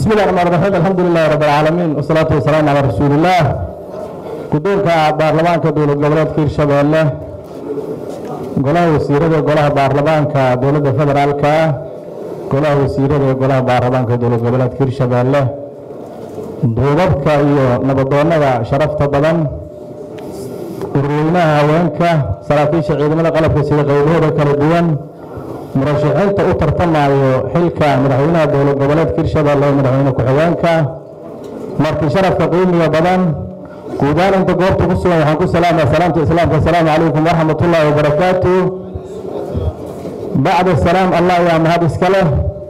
بسم الله الرحمن الرحيم الحمد لله رب العالمين والصلاة والسلام على رسول الله guddoonka baarlamaanka dowlad goboleedka hirshabeelle golaha wasiirada golaha baarlamaanka dowladda federaalka golaha wasiirada ee golaha baarlamaanka dowlad goboleedka hirshabeelle duubabka iyo nabadoonnada sharafta badan urweynaha haweenka saraakiisha ciidamada qalabka sida qaybahooda kala duwan murashaxiinta u tartamayo xilka madaxweynaha dowlad goboleedka hirshabeelle ee madaxweyne ku-xigeenka markii sharafka qiimiga badan guudaan inta goobta ku sugan waxaan ku salaamaya salaamta islaamka asalaamu calaykum waraxmat ullaahi wabarakaatu bacda salaam allah yaa mahad iska leh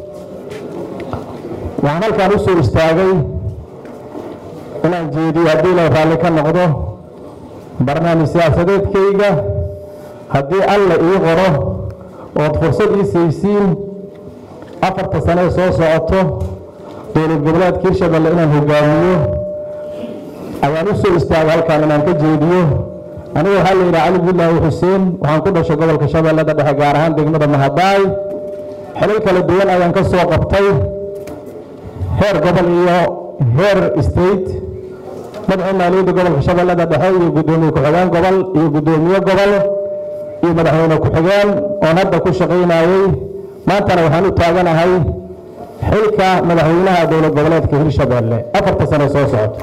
waxaan halkaan u soo istaagay inaan jeediyo haddii la raalli ka noqdo barnaamij siyaasadeedkayga haddii alla ii qoro ood fursad ii saysiin afarta sanee soo socoto dowlad goboleedka hirshabelle inaan hogaamiyo ayaan u soo istaagay halkaan inaan ka jeediyo aniga waxaa la yidhaha cali bilaahi xuseen waxaan ku dhashay gobolka shabeellada dhexe gaar ahaan degmada mahadaay xilal kala duwan ayaan ka soo qabtay heer gobol iyo heer state madaxa maaliyadda gobolka shabeellada dhexe iyo guddoomiye ku-xigeen gobol iyo guddoomiye gobol iyo madaxweyne ku-xigeen oon hadda ku shaqaynayey maantana waxaan u taaganahay xilka madaxweynaha dowlad goboleedka hirshabeelle afarta sano soo socoto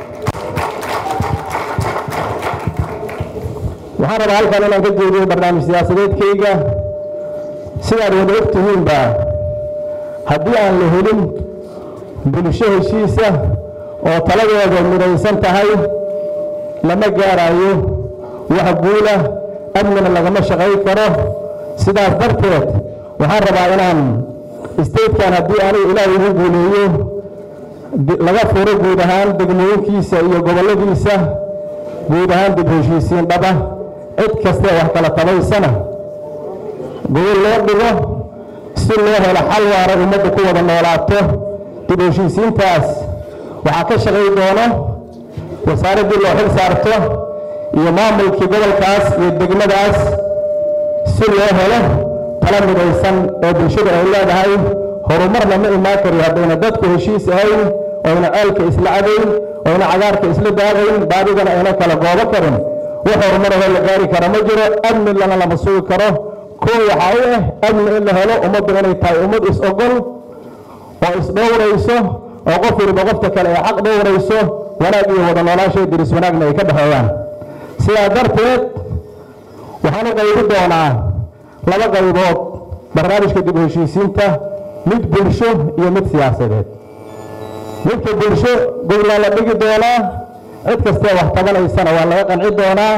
waxaan rabaa halkan inaan ka jeediyo barnaamij siyaasadeedkayga sidaad wada og tihiinba haddii aan la helin bulsho heshiisa oo taladeeda midaysan tahay lama gaarayo wax guula amnina lagama shaqayn karo sidaas darteed waxaan rabaa inaan statekan haddii aniga ilaahay igu guuleeyo laga furo guud ahaan degmooyinkiisa iyo gobolladiisa guud ahaan dib heshiisiin dhaba cid kastee wax kala tabaysana gobol loo dhigo si loo helo xal waara ummadda ku wada noolaato dib heshiisiintaas waxaa ka shaqay doono wasaaraddii loo xil saarto iyo maamulkii gobolkaas iyo degmadaas si loo helo tala midaysan oo bulshada ay leedahay horumarna ma imaan kariyo haddayna dadku heshiis ahayn oyna ceelka isla cadayn oyna cagaarka isla daadayn baadigana ayna kala goobo karin wax horumarahoo la gaari kara ma jiro amni lana lama sugi karo koo waxaa u ah amni in la helo ummaddu inay tahay ummad is-ogol oo isdhowrayso oo qof waliba qofta kale ay xaq dhowrayso wanaag iyo wada noolaashay diris wanaagna ay ka dhexeeyaan sidaa darteed waxaan u qaybi doonaa laba qaybood barnaamijka dib heshiisiinta mid bulsho iyo mid siyaasadeed midka bulsho goglaa la dhigi doonaa cid kastee wax tabanaysana waa laga qanci doonaa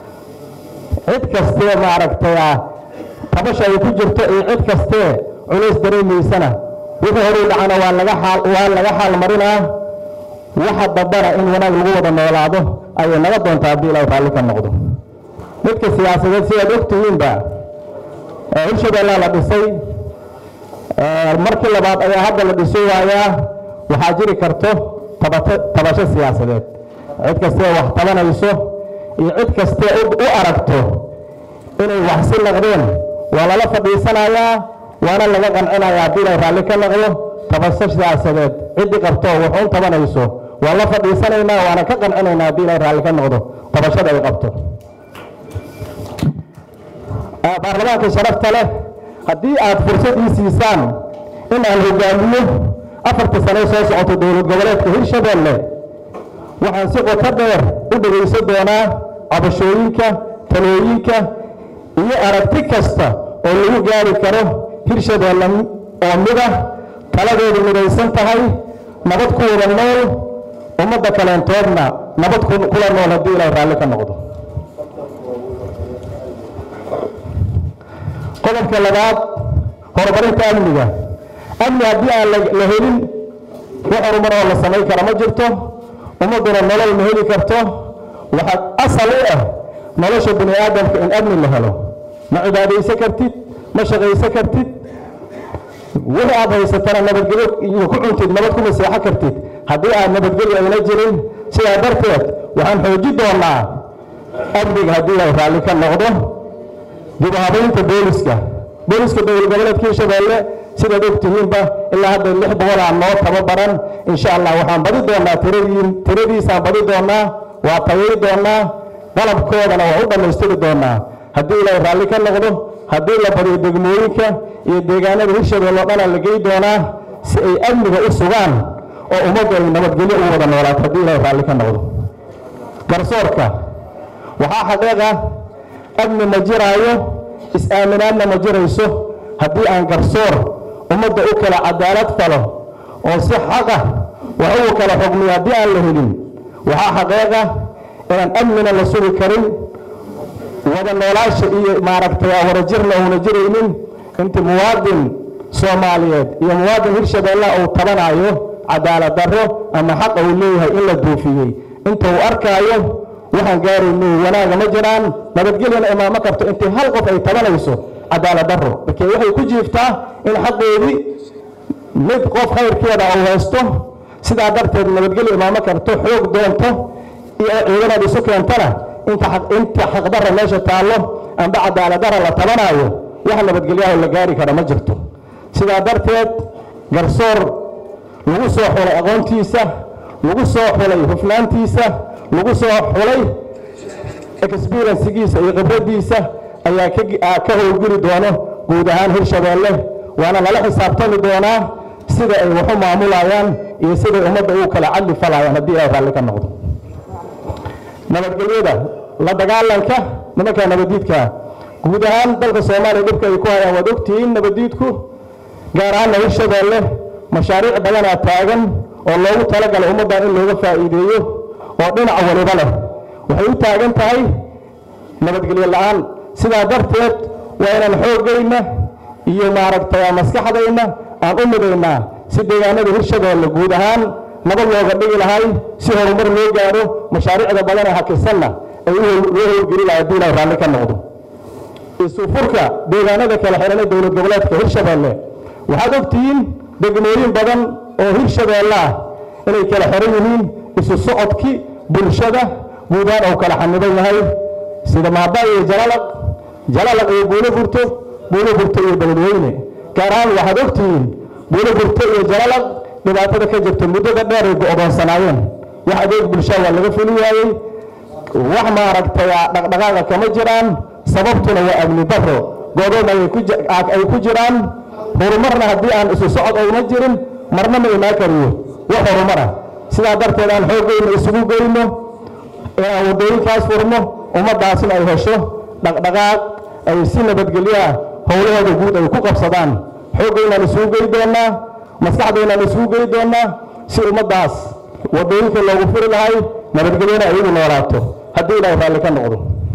cid kastee maaragtay tabasha ay ku jirto iyo cid kastee culays dareemaysana wixii horuu dhacana waa laga xaal waa laga xaal marinaa waxa dambana in wanaag lagu wada noolaado ayay naga doontaa haddii ilaahay raalli ka noqdo midka siyaasadeed sidaad ogtihiinba hirshabeellaa la dhisay markii labaad ayaa hadda la dhiso waayaa waxaa jiri karto tabasho siyaasadeed cid kastee wax tabanayso iyo cid kastee u aragto inay wax si naqdeen waa lala fadhiisanayaa waana laga qancinayaa haddii ilaahay raalli ka noqdo tabasho siyaasadeed ciddii qabto waxuun tabanayso waa la fadhiisanaynaa waana ka qancinaynaa haddii ilaahay raalli ka noqdo tabashada ay qabto baarlamaanka sharafta leh haddii aad fursad ii siisaan in aan hogaamiyo afarta sane soo socoto dowlad goboleedka hirshabeelle waxaan si qoto dheer u dhegaysan doonaa cabashooyinka talooyinka iyo aragti kasta oo lagu gaari karo hirshabeelle oo mida taladeedu midaysan tahay nabad ku wada nool ummadda kaleentoodna nabad kula nool haddii ilaahay raalli ka noqdo qodobka labaad horumarinta amniga amni haddii aan la helin wax horumar oo la samayn kara ma jirto ummadduna nolol ma heli karto waxaa asal u ah nolosha bini aadamka in amni la helo ma cibaadaysan kartid ma shaqaysan kartid wixii aad haysatana nabadgelyo iyo ku cuntid nabad kuma seexan kartid haddii aad nabadgelyo ayna jirin sidaa darteed waxaan xoojin doonaa amniga haddii ay raalli ka noqdo dib u habaynta booliska booliska dowlad goboleedka hirshabeelle sidaad ogtihiinba ilaa hadda lix boqolaa noo tababaran insha allah waxaan badi doonaa tiradii tiradiisaan badi doonaa waa tayay doonaa qalabkoodana waa u dhammaystiri doonaa haddii ilaahay raalli ka noqdo haddii la badiyo degmooyinka iyo deegaanada hirshabelle oo dhanaa la gey doonaa si ay amniga u sugaan oo ummaddu ay nabadgelyo u wada noolaato haddii ilaahay raalli ka noqdo garsoorka waxaa xaqiiqa amni ma jiraayo is-aaminaadna ma jirayso haddii aan garsoor ummadda u kala cadaalad falo oo si xaqa wax ugu kala xugmiyo haddii aan la helin waxaa xaqiiqa inaan amnina la sugi karin wada noolaasha iyo maaragtay wadajirna uuna jiraynin intii muwaadin soomaaliyeed iyo muwaadin hirshabeelle uu tabanayo cadaalad darro ama xaqa uu leeyahay in la duufiyey inta uu arkaayo waxaan gaarayno wanaaga ma jiraan nabadgelyana imaamo karto intii hal qof ay tabanayso cadaalad darro markee waxay ku jiiftaa in xaqoodii mid qof khayrkeeda uu haysto sidaa darteed nabadgelyo imaamo karto xoog doonto iyo ciidanaad isu keentana inta inta xaqdarra meesha taallo amba cadaaladdarra la tabanaayo wax nabadgelyaho la gaari kara ma jirto sidaa darteed garsoor lagu soo xulay aqoontiisa lagu soo xulay hufnaantiisa lagu soo xulay experiencigiisa iyo khibraddiisa ayaa ka howlgeli doono guud ahaan hirshabeelle waana lala xisaabtami doonaa sida ay waxu maamulayaan iyo siday ummadda ugu kala cadli falayaan haddii ilaahay raalli ka noqdo nabadgelyada la dagaalanka nimanka nabaddiidkaa guud ahaan dalka soomaaliya dhibka ay ku hayaan waad ogtihiin nabaddiidku gaar ahaanna hirshabeelle mashaariic badanaa taagan oo loogu talagalay ummaddan in looga faa'iideeyo oo dhinac waliba leh waxay u taagan tahay nabadgelyo la'aan sidaa darteed waa inaan xooggayna iyo maaragtay maskaxdayna aan u midaynaa si deegaanada hirshabeelle guud ahaan nabad looga dhigi lahay si horumar loo gaadho mashaariicda badan ee hakisanna ay loo howlgeli lahay haddii ilahay raalli ka noqdo isufurka deegaanada kala xihan ee dowlad goboleedka hirshabeelle waxaad ogtihiin degmooyin badan oo hirshabeelle ah inay kala xihan yihiin isu socodkii bulshada guudaan uu kala xaniban yahay sida maaba iyo jalalaq jalalaq iyo buulo burto buulo burto iyo beledweyne gaar ahaan waxaad ogtihiin buulo burto iyo jalalaq dhibaatada ka jirta muddada dheer ay go'doonsanaayeen wax adeeg bulshada waa laga fuli waayey wax maaragtay dhaqdhaqaaqa kama jiraan sababtuna waa amni darro go'doon ay ku jiraan horumarna haddii aan isu socod ayna jirin marna ma imaan kariyo wax horumara sidaa darteed aan xooggayna isugu geyno ee aan waddooyinkaas furno ummaddaasna ay hesho dhaqdhaqaaq ay si nabadgelyoah howlahooda guud ay ku qabsadaan xooggaynaan isugu gey doonnaa maskaxdaynaan isugu gey doonnaa si ummaddaas waddooyinka loogu furi lahay nabadgelyona ay ugu noolaato haddii ilaahay raalli ka noqdo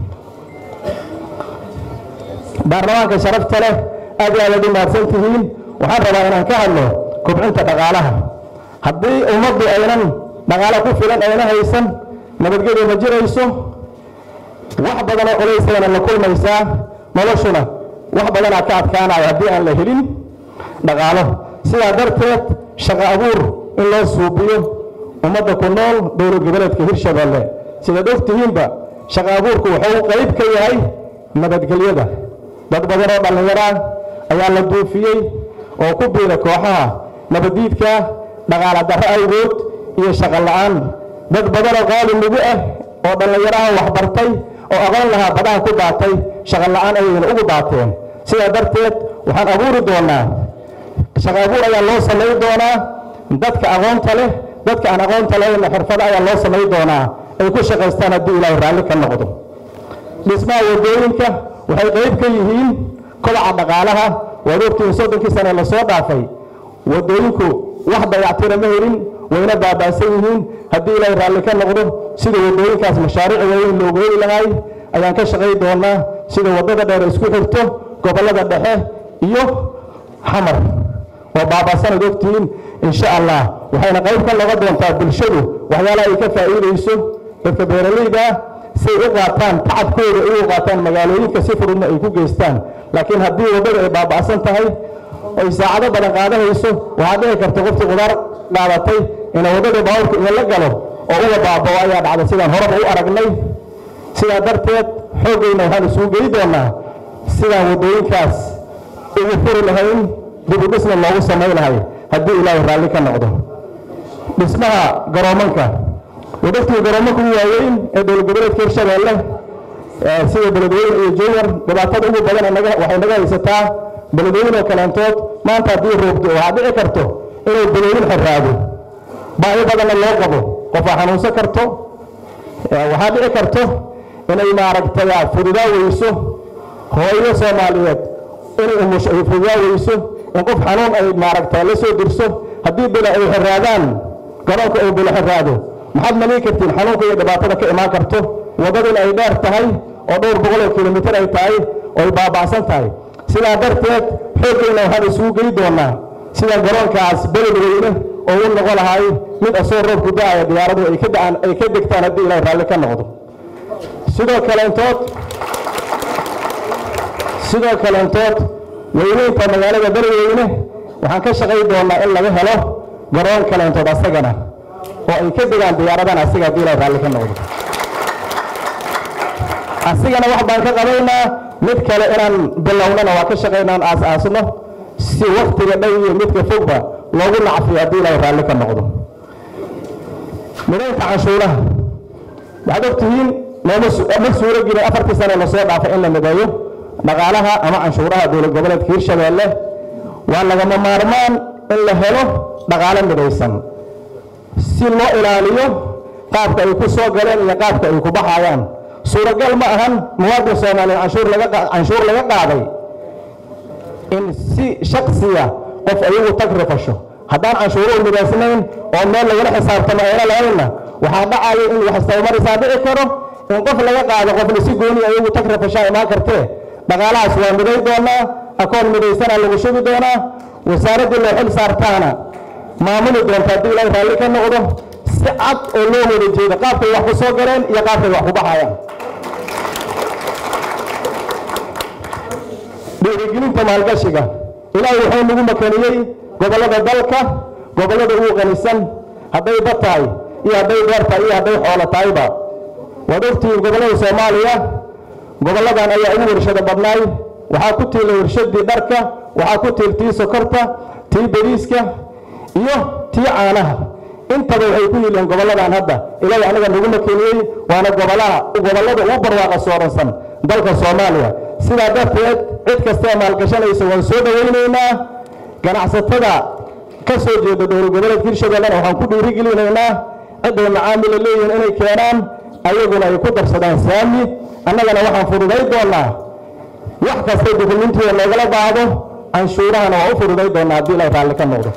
baarlamaanka sharafta leh aad iyo aad aad u mahadsan tihiin waxaan rabaa inaan ka hadlo kobcinta dhaqaalaha haddii ummaddu aynan dhaqaalo ku filan ayna haysan nabadgelyo ma jirayso wax badanoo culaysayana la kulmaysaa noloshuna wax badanaa ka adkaanaya haddii aan la helin dhaqaalo sidaa darteed shaqo abuur in loo suubiyo ummadda ku nool dowlad goboleedka hirshabeelle sidaad ogtihiinba shaqo abuurku wuxuu qayb ka yahay nabadgelyada dad badanoo dhallinyaraa ayaa la duufiyey oo ku biira kooxaha nabaddiidka dhaqaala darro awgood iyo shaqo la'aan dad badanoo qaali nugu ah oo dhallinyaraha waxbartay oo aqoon lahaa badaha ku daatay shaqo la'aan ayayna ugu daateen sidaa darteed waxaan abuuri doonaa shaqo abuur ayaa loo samay doonaa dadka aqoonta leh dadka aan aqoonta lahayna xirfado ayaa loo samay doonaa ay ku shaqaystaan haddii ilaahay raalli ka noqdo dhismaha waddooyinka waxay qayb ka yihiin kobaca dhaqaalaha waad ogtihiin soddonkii sane lasoo dhaafay waddooyinku wax dayactira ma helin wayna baaba'san yihiin haddii ilaahay raalli ka noqdo sida waddooyinkaas mashaariic waaweyn loogu heli lahay ayaan ka shaqay doonaa sida waddada dheer isku xirto gobollada dhexe iyo xamar oo baaba'sanaad ogtihiin insha allah waxayna qayb ka noqon doontaa bulshadu waxyaalaha ay ka faa'iidayso dadka beeralayda ah siay u qaataan tacabkooda ay u qaataan magaalooyinka si fududna ay ku geystaan laakiin haddii waddada ay baaba'san tahay oy saacado badan qaadanayso waxaad dhici karta qoftii qudaar qaadatay ina waddada baabuurka in la galo oo uga baabao ayaa dhacda sidaan horeba u aragnay sidaa darteed xooggayna waxaan isugu gey doonaa sidaan waddooyinkaas ugu furi lahayn dibudhisna loogu samaynahay haddii ilaahay raalli ka noqdo dhismaha garoomanka wadagtii garoomanka ugu waaweyn ee dowlad goboleedka hirshabeelle sida beledweyne iyo jowar dhibaatada ugu badan waxay naga haysataa beledweyne oo kaleentood maanta haddii roogto waxaa dhici karto inuu beledweyne xiraado baahi badanna loo qabo qofaa xanuunsan karto waxaa dhici karto inay maaragtay fududaa weyso hooyo soomaaliyeed inay umusho ay fududaa weyso in qof xanuun ay maaragtay la soo dirso haddii bila ay xiraadaan garoonka uu bila xiraado maxaad malii kartiin xanuunka iyo dhibaatada ka imaan karto waddaduna ay dheer tahay oo dhowr boqoloo kilomitir ay tahay oo ay baaba'san tahay sidaa darteed xooggeena waxaan isugu gey doonaa sida garoonkaas beledweyne oo u noqon lahay mid asoo roobku da'aya diyaaradu ay ka da'aan ay ka degtaan haddii ilaahay raalli ka noqdo sidoo kaleentood sidoo kaleentood weyneynta magaalada beledweyne waxaan ka shaqay doonaa in laga helo garoon kaleentood asagana oo ay ka degaan diyaaradan asiga haddii ilaahay raalli ka noqdo asigana wax baan ka qabaynaa mid kale inaan bilownana waa ka shaqaynaan aas-aasno si waktiga dhow iyo midka fogba loogu nacfiyo haddii ilaahay raalli ka noqdo midaynta canshuuraha waxaad ogtihiin ma suuro gelin afartii sane lasoo dhaafay in la mideeyo dhaqaalaha ama canshuuraha dowlad goboleedka hirshabeelle waa lagama maarmaan in la helo dhaqaalo midaysan si loo ilaaliyo qaabka ay ku soo galeen iyo qaabka ay ku baxayaan suuragal ma ahan muwaadin soomaaliya canshuur laga qaaday in si shaksiya qof ayagu tag rifasho haddaan canshuuruhu midaysnayn oo meel lagala xisaabtamo ayna lahaynna waxaa dhacaya in wax istabamarisaa dhici karo in qof laga qaado qofna si gooni ayagu tag rifashaa imaan kartee dhaqaalahaas waa miday doonaa akoon midaysanaa lagu shubi doonaa wasaaraddii loo xil saartaana maamuli doonta haddii ilaahay raalli ka noqdo si cad oo loo wada jeedo qaabkay wax ku soo galeen iyo qaabkay wax ku baxayaan dhiirigelinta maalgashiga ilaahay wuxuu nagu makaniyey gobollada dalka gobollada ugu qanisan hadday dad tahay iyo hadday beer tahay iyo hadday xoolo tahayba waad ogtihiin gobollada soomaaliya gobolladan ayaa ugu warshado badnaay waxaa ku tiilay warshadii dharka waxaa ku tiil tii sokorta tii bariiska iyo tii caanaha intaba waxay ku yihiin gobolladan hadda ilaahay anaga nagu makeniyey waana gobolaha gobollada ugu barwaaqa sooransan dalka soomaaliya sidaa darteed cid kastee maalgashanaysa waan soo dhowaynaynaa ganacsatada ka soo jeeda dowlad goboleedka hirshabellena waxaan ku dhiirigelinaynaa cidday macaamila leeyihiin inay keenaan ayaguna ay ku darsadaan saami annagana waxaan fududay doonaa wax kastay dukumintiga loogala baahdo canshuurahana waa u fududay doonaa haddii ilaahay raalli ka noqdo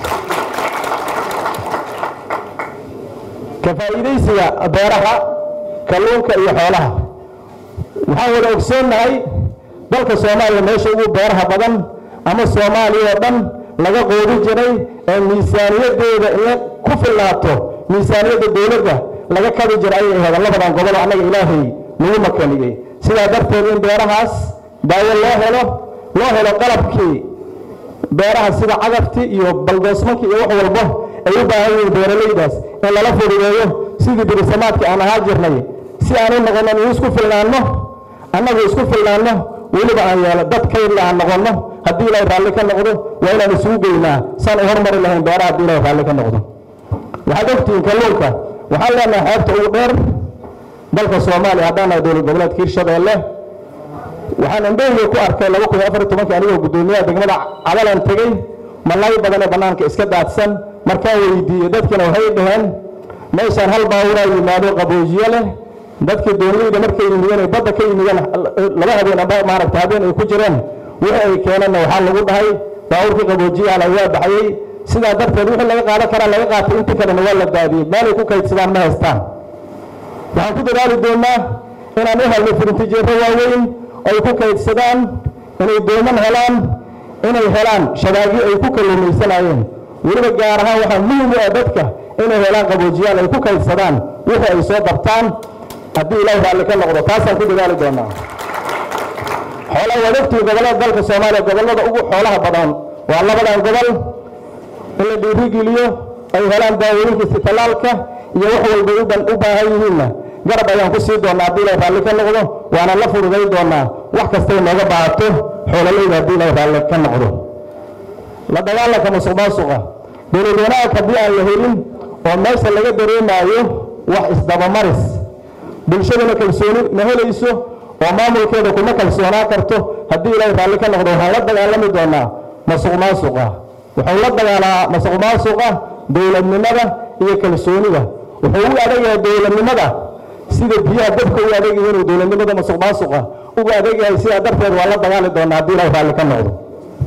ka faa'iidaysiga beeraha kalluunka iyo xoolaha waxaan wada ogsoonnahay dalka soomaaliya meesha ugu beeraha badan ama soomaaliya oo dhan laga qoodi jiray ee miisaaniyaddeeda inay ku filnaato miisaaniyadda dowladda laga kabi jiray ayay ahayd labadan gobol annaga ilaahay nagu makaniyey sidaa darteed in beerahaas daawo loo helo loo helo qalabkii beeraha sida cagaftii iyo baldoosmankii iyo wax walbo ay u baahan yihiin beeralaydaas in lala fududeeyo sidii birisamaadkii aan ahaa jirnay si aan u noqono in isku filnaanno annagu isku filnaanno weliba aan yeelo dad kaydla aan noqonno haddii ilaahay raalli ka noqdo waa inaan isugu geynaa saan u hormari lahayn beeraha haddii ilaahay raalli ka noqdo waxaad ogtihiin kalluunka waxaan leenahay xeebta ugu dheer dalka soomaaliya haddaan nahay dowlad goboleedka hirshabeelle waxaan indhaheyga ku arkay laba kun iyo afar iyo tobankii anigoo guddoomiyaha degmada cadalan tegey malaay badan ee bannaanka iska daadsan markaan weydiiyey dadkiina waxay dhaheen meeshaan hal baaburaa yimaado qaboojiye leh dadkii dooniyeyda markay yimideen ay badda ka yimideen laba habeen amba maaragta habeen ay ku jireen wixii ay keeneenna waxaa lagu dhahay baabuurkii qaboojiyaala waa baxayey sidaa darteed wixii laga qaadan karaa laga qaatay inta kalena waa la daadiyey meelay ku kaydsadaan ma haystaan waxaan ku dadaali doonaa inaan u helno firintijeero waaweyn ay ku kaydsadaan inay dooman helaan inay helaan shabaagyo ay ku kalluumaysanayeen weliba gaar ahaan waxaa muhim u ah dadka inay helaan qaboojiyaal ay ku kaydsadaan wixii ay soo dabtaan haddii ilaahi raalli ka noqdo taasaan ku dadaali doonaa xoolaha waad ogtihi gobollada dalka soomaaliya gobollada ugu xoolaha badan waa labadan gobol in la dhiirigeliyo ay helaan daawooyinkiisi tallaalka iyo wax walbay u baahan yihiinna garab ayaan ku sii doonaa haddii ilaahi raalli ka noqdo waana la fududay doonaa wax kastay nooga baahato xoolalayda haddii ilaahi raalli ka noqdo la dagaalanka musuq maasuqa dowlad wanaag haddii aan la helin oo meesha laga dareemaayo wax isdabamaris bulshaduna kalsooni ma helayso oo maamulkeeda kuma kalsoonaa karto haddii ilaahay raalli ka noqdo waxaan la dagaalami doonaa masuq maasuqa wuxuu la dagaalaa masuq maasuqa dowladnimada iyo kalsoonida wuxuu u adag yahay dowladnimada sida biyaha dabka u adag yihiin uu dowladnimada masuq maasuqa ugu adag yahay sidaa darteed waa la dagaali doonaa haddii ilaahay raalli ka noqdo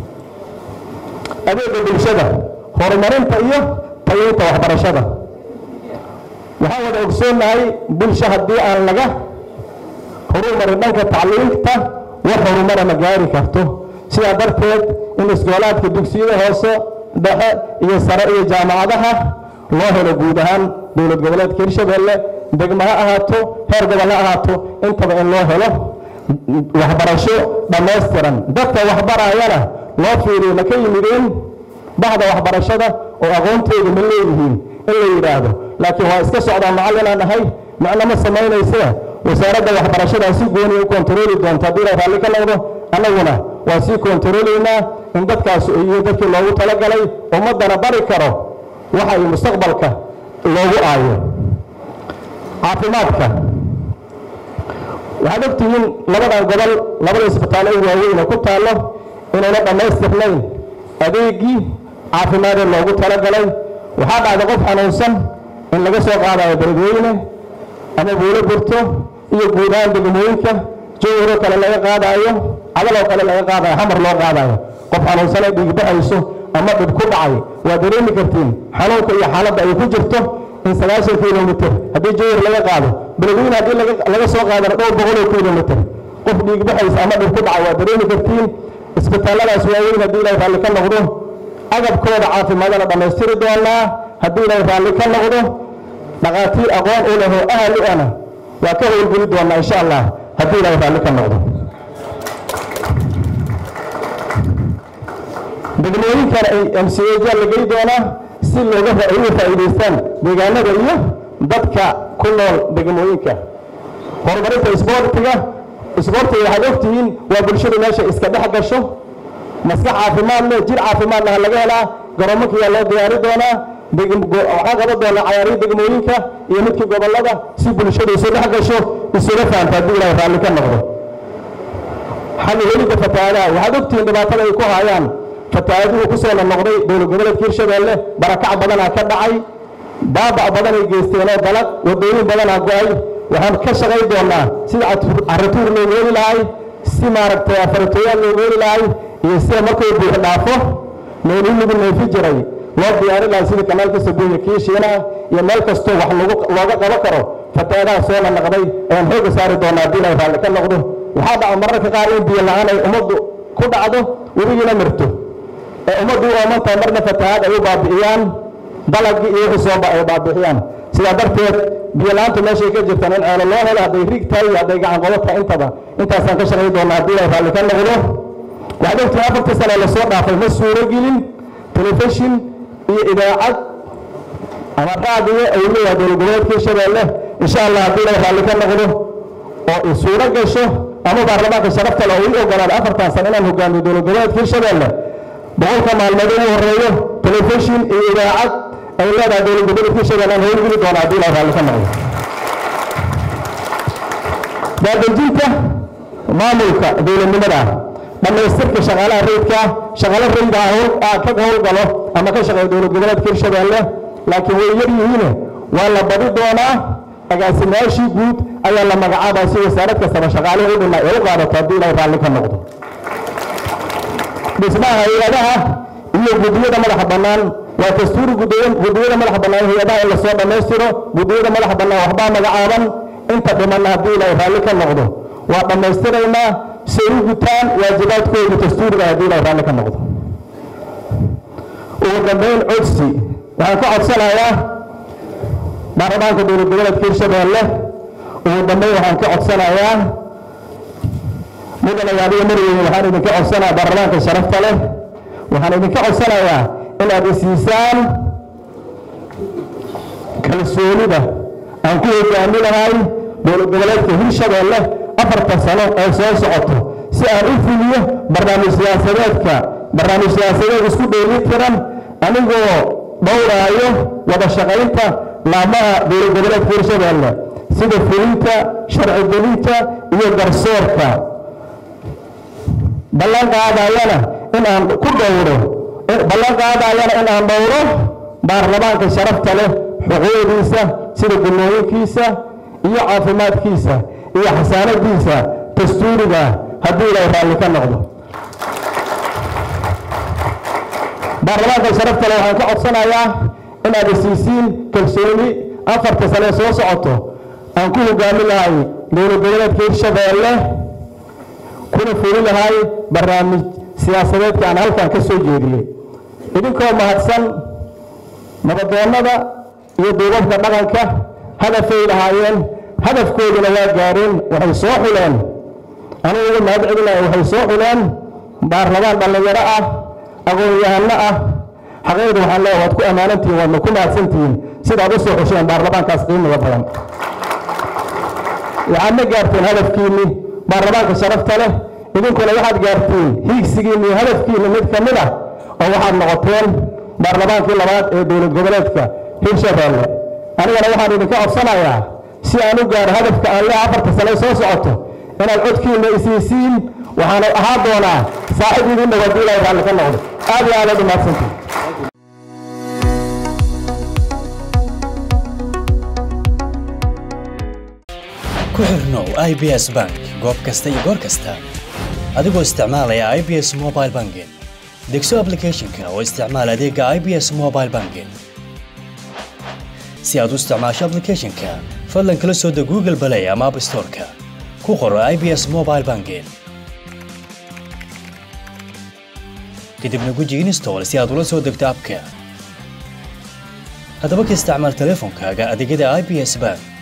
adeega bulshada horumarinta iyo tayeynta waxbarashada waxaan wada ogsoonnahay bulsho haddii aan laga horumarin dhanka tacliinta wax horumara ma gaari karto sidaa darteed in iskoolaadka dugsiyada hoose dhexe iyo sare iyo jaamacadaha loo helo guud ahaan dowlad goboleedka hirshabeelle degmo ha ahaato heer gobol ha ahaato intaba in loo helo waxbarasho dhammaystiran dadka waxbarayana loo fiiriyo ma ka yimideen bahda waxbarashada oo aqoontoodu ma leeyihiin in la yidhaahdo laakiin waa iska socdaa macallinaan ahay macno ma samaynaysa wasaaradda waxbarashada si gooni u kontarooli doonta haddii la raalli ka noqdo annaguna waa sii kontaroolaynaa in dadkaas iyo dadkii loogu talagalay ummaddana bari karo waxa ay mustaqbalka loogu aayo caafimaadka waxaad ogtihiin labadan gobol labada isbitaallo ee waaweyn oo ku taallo inayna dhammaystirnayn adeegii caafimaadee loogu talagalay waxaa dhacda qof xanuunsan in laga soo qaadayo beledweyne ama buulo burto iyo guud ahaan degmooyinka jowharo kale laga qaadaayo cadaloo kale laga qaadayo xamar loo qaadayo qof xanuunsanee dhiigbaxayso ama dhib ku dhacay waa dareemi kartiin xanuunka iyo xaaladda ay ku jirto in sagaashan kilomitr haddii jowhar laga qaado beledweyne haddii laga soo qaadana dhowr boqoloo kilomitr qof dhiigbaxaysa ama dhib ku dhacay waa dareemi kartiin isbitaalladaas waaweyn haddii ilaahay raalli ka noqdo agabkooda caafimaadana dhammaystiri doonaa haddii ilaahay raalli ka noqdo dhaqaatiir aqoon u leh oo ahal u ana waa ka howlgeli doonaa insha allah haddii ilaahay raalli ka noqdo degmooyinkana ay mcga la geli doonaa si looga uga faa'iidaystaan deegaanada iyo dadka ku nool degmooyinka horumarinta isboortiga isboortiga waxaad ogtihiin waa bulshadu meesha iska dhex gasho maskax caafimaad leh jir caafimaad laha laga helaa garoomakiyaa loo diyaari doonaa waxaa qaban doonaa cayaarihii degmooyinka iyo midkii gobollada si bulshadu isu dhex gasho isuga fahamta haddii ilaahay raalli ka noqdo xalli helidda fatahaadaha waxaad ogtihiin dhibaatada ay ku hayaan fatahaaduhu ku soo noqnoqday dowlad goboleedka hirshabeelle barakac badanaa ka dhacay baabac badanay geysteenoo dalag wadooyin badanaa go-ay waxaan ka shaqay doonaa sida caratuur loogu heli lahay si maaragtay afaratooyaal loogu heli lahay iyo sida markuu buux dhaafo meelihii lagu neefi jiray loo diyaari lahay sida kanaalka sabuuya kii shiinaha iyo meel kastoo wax looga qabo karo fatahaadaha soo naqnaqday ayaan xooga saari doonaa haddii ilaahay raalli ka noqdo waxaa dhaca mararka qaar in biyo la-aan ay ummaddu ku dhacdo webigiina mirto ee ummaddu u oomantahay marna fatahaad ay u baabi'iyaan dalagii iyo wixii sooba ay baabi'iyaan sidaa darteed biyo la-aantu meeshay ka jirtaan in ceelo loo helo hadday rig tahay iyo hadday gacan qodo tahay intaba intaasaan ka shaqay doonaa haddii ilaahay raalli ka noqdo waxaad ogtihiin afartii sane lasoo dhaafay ma suuro gelin telefishin iyo idaacad ama raadiyo ay leeyahay dowlad goboleedka hirshabeelle insha allah haddii ilaahay raalli ka noqdo oo suuro gasho ama baarlamaanka sharafta leh oo ii ogolaada afartan sano inaan hogaamiyo dowlad goboleedka hirshabeelle boqolka maalmood ugu horeeyo telefishin iyo idaacad ay leedahay dowlad goboleedka hirshabeelle aan howlgeli doona haddii ilaahay raalli ka noqdo daadejinta maamulka dowladnimada dhammaystirka shaqaalaha rayidka shaqaalo rayida ka howlgalo ama ka shaqeeya dowlad goboleedka hirshabeelle laakiin way yar yihiine waa la badi doonaa agaasimayaashii guud ayaa la magacaabaa si wasaarad kastaba shaqaalihii u dhima ee u qaadato haddii ilaahay raalli ka noqdo dhismaha hay-adaha iyo guddiyada madaxa bannaan waa dastuuri guddiyada madaxa bannaan hay-adaha in lasoo dhammaystiro guddiyada madaxa bannaan waxbaa magacaaban inta dhimanna haddii ilaahay raalli ka noqdo waa dhammaystiraynaa si ay u gutaan waajibaadkooda dastuuriga haddii ilaahay raalli ka noqdo ugu dambayn codsi waxaan ka codsanayaa baarlamaanka dowlad goboleedka hirshabeelle ugu dambayn waxaan ka codsanayaa mudana yaadiyo marweyne waxaan idinka codsanayaa baarlamaanka sharafta leh waxaan idinka codsanayaa inaad isiisaan kalsoonida aan ku hogaami lahay dowlad goboleedka hirshabeelle afarta sano ee soo socoto si aan u fuliyo barnaamij siyaasadeedka barnaamij siyaasadeed isku dheeli tiran anigoo dhowraayo wada shaqaynta laamaha dowlad goboleedka hirshabeelle sida fulinta sharci gelinta iyo garsoorka ballan qaadayana in aan ku dhowro ballan qaadayana in aan dhowro baarlamaanka sharafta leh xuquuqdiisa sida gunnooyinkiisa iyo caafimaadkiisa iyo xasaanadiisa dastuuriga haddii ilaahay raalli ka noqdo baarlamaanka sharafta leh waxaan ka codsanayaa inaad isiisiin kalsooni afarta sane soo socoto aan ku hogaami lahay dowlad goboleedka hirshabeelle kuna fuli lahay barnaamij siyaasadeedka aan halkan ka soo jeediyey idinkoo mahadsan nabadoonnada iyo duubabka dhaqanka hadafay lahaayeen hadafkooduna waa gaareen waxay soo xuleen anigu ugu mahad celinaya waxay soo xuleen baarlamaan dhallinyaro ah aqoon-yahano ah xaqiiqda waxaan leeyahay waad ku ammaanantihiin waadna ku mahadsantihiin sidaad u soo xusheen baarlamaankaas qiimiga badan waxaadna gaarteen hadafkiinni baarlamaanka sharafta leh idinkuna waxaad gaarteen hiigsigiinni iyo hadafkiinni mid ka mid ah oo waxaad noqoteen baarlamaankii labaad ee dowlad goboleedka hirshabeelle anigana waxaan idinka codsanayaa si aan u gaaro hadafka aan leeha afarta sane soo socoto inaad codkiinna isiisiin waxaana ahaa doonaa saaxiib idin dhow haddii ilaahay raalli ka noqdo aad iyo aad aad u mahadsantihin ku xirnow i b s bank goob kasta iyo goor kasta adigoo isticmaalaya i b s mobile banking degso aplicathonka oo isticmaal adeega i b s mobile banking si aad u isticmaasho aplicathonka fadlan kala soo deg google balay ama app storeka ku qoro i b s mobile banking kadibna guji install si aad ula soo degto abka haddaba ka isticmaal teleefonkaaga adeegyada i b s bank